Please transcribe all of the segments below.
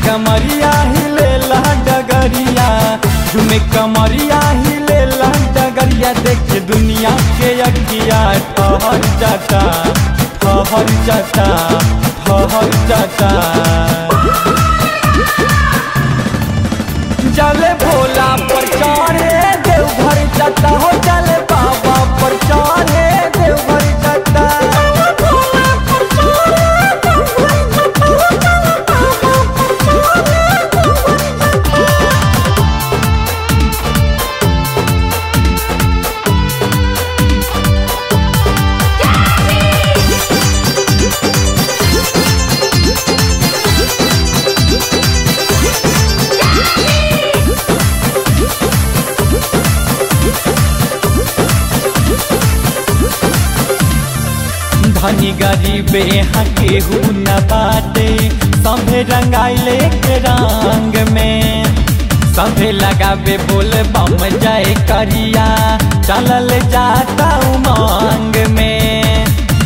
कमरिया हिलेला डगरिया झुमे कमरिया हिलेला डगरिया देख दुनिया के अखिया ठहर जाता ठहर जाता ठहर जाता जले भोला पर चढ़े देवघर जाता हो जले बाबा पर चढ़े देवघर जाता धनी गरीबे यहाँ केहू न बाटे सभे रंगाइले के रंग में सभे लगावे बोल बम जाए करिया चलल जाता उमंग में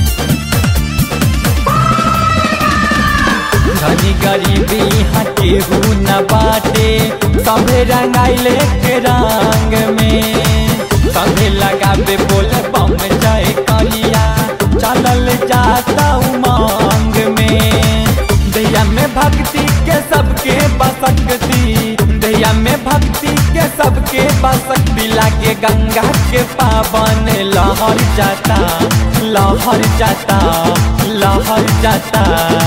धनी गरीबी यहाँ केहू न बाटे सभे रंगाइले के रंग में सभे लगावे बोल बम जाए करिया चलल जाता उमंग में दैया में भक्ति के सबके बसकती दैया में भक्ति के सबके बसकती लागे गंगा के पावन लहर जाता लहर जाता लहर जाता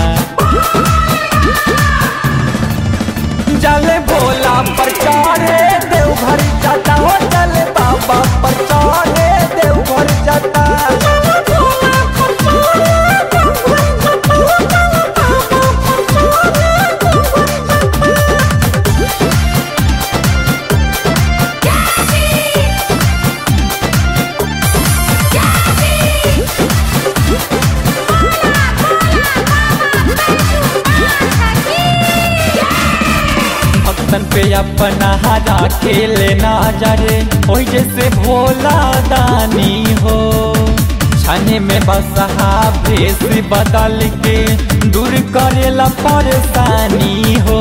जले भोला पर चढ़े देवघर जाता हो जले बाबा पर चढ़े देवघर जाता भक्तन पे अपना हरा खेले ना जरे ओही जैसे भोला दानी हो छाने में बसहा भेष बदल के दूर करेला परेशानी हो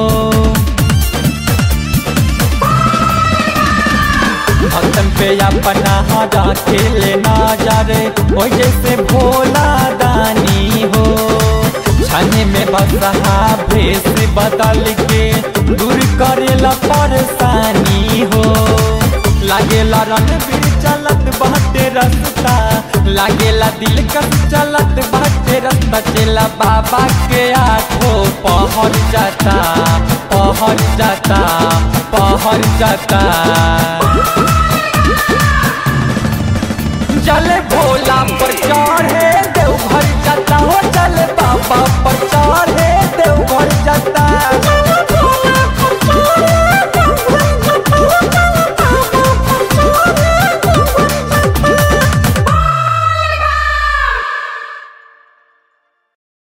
भक्तन पे अपना हरा खेले ना जरे ओही जैसे भोला दानी हो छाने में बसहा भेष बदल के दूर करेला परेशानी हो लागेला रणबीर चलत बाटे रास्ता लागेला दिल कस चलत बाटे रास्ता चला बाबा के आठो पहर जाता पहर जाता पहर जाता जले भोला पर चढ़े देवघर जाता हो चले बाबा